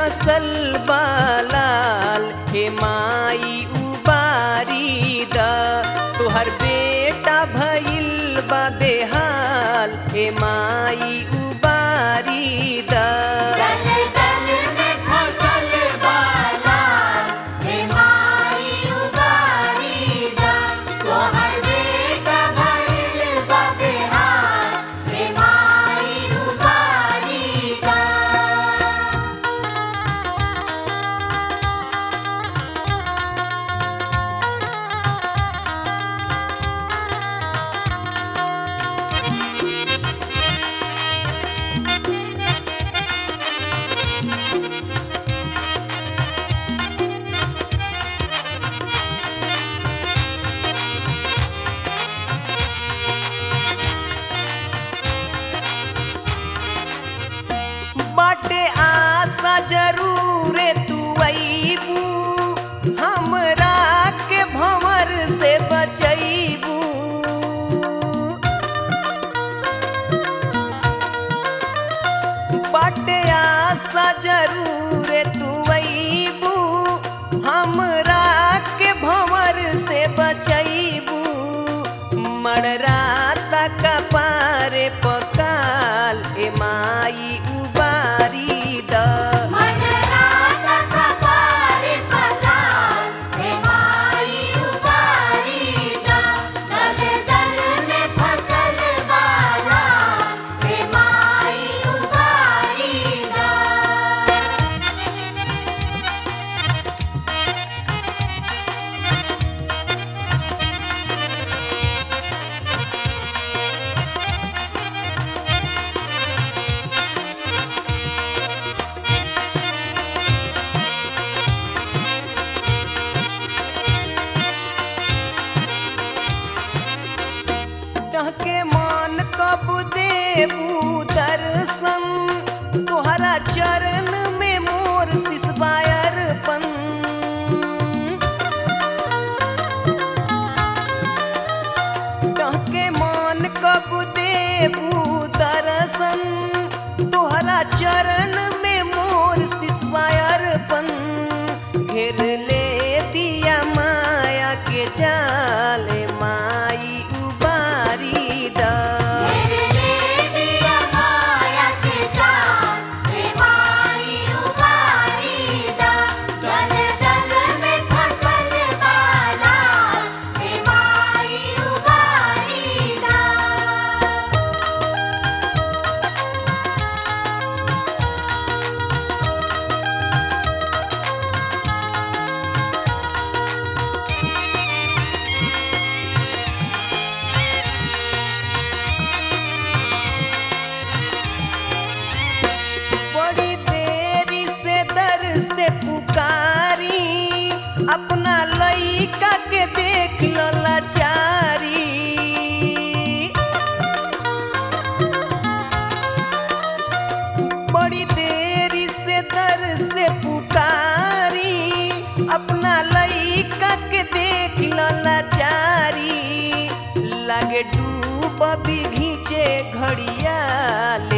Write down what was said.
फसल बालाल हे माई उबारी द तोहर बेटा भइल बा बेहाल हे माई उबारी द दल दल में फसल बाला हे माई उबारी दा तोहर बेटा भइल बा बेहाल हे माई उबारी दा बाटे आशा जरूर तू अईबू हमरा के भंवर से बचैबू बाटे आशा जरूर तू अईबू हमरा के भंवर से बचैबू मड़रा तक पारे पकाल ए माई उबारी द मनराता कपारे पताल हे माई उबारी दा दल दल में फसल बाला हे माई उबारी दा के मान कब देबू दर्शन तोहरा चरण में मोर सिसबायर पन के मान कब देबू दर्शन तोहरा चरण में मोर सिसबायर पन घेर ले दिया माया के जाल माई उबारी दा तेरे दिया माया के जान हे माई उबारी दा दल दल में फसल बाला हे माई उबारी दा बड़ी देरी से दर से पुकारी अपना लइका के देख लो लाचारी बड़ी देरी से दर से पुकारी अपना लइका के देख लो लाचारी लागे डूब भी घींचे घड़िया ले